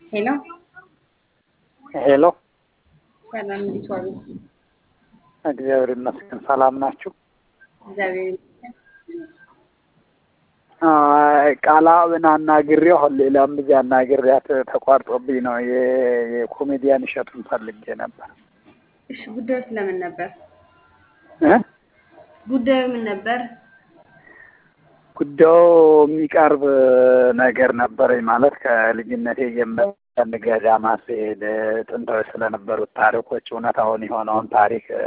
ሄሎ ሄሎ ሰላም፣ እንዴት ዋሉ? እግዚአብሔር ይመስገን። ሰላም ናችሁ? እግዚአብሔር ይመስገን። አይ፣ ቃላብን አናግሬው አሁን ሌላም ልጅ አናግሬያት ተቋርጦብኝ ነው። የ- የኮሜዲያን እሸቱን ፈልጌ ነበር እሺ፣ ጉዳዩ ስለምን ነበር? እ ጉዳዩ ምን ነበር? ጉዳዩ የሚቀርብ ነገር ነበረኝ ማለት ከልጅነቴ ጀምሮ ገዳማት ስሄድ ጥንታዊ ስለነበሩት ታሪኮች እውነታውን የሆነውን ታሪክ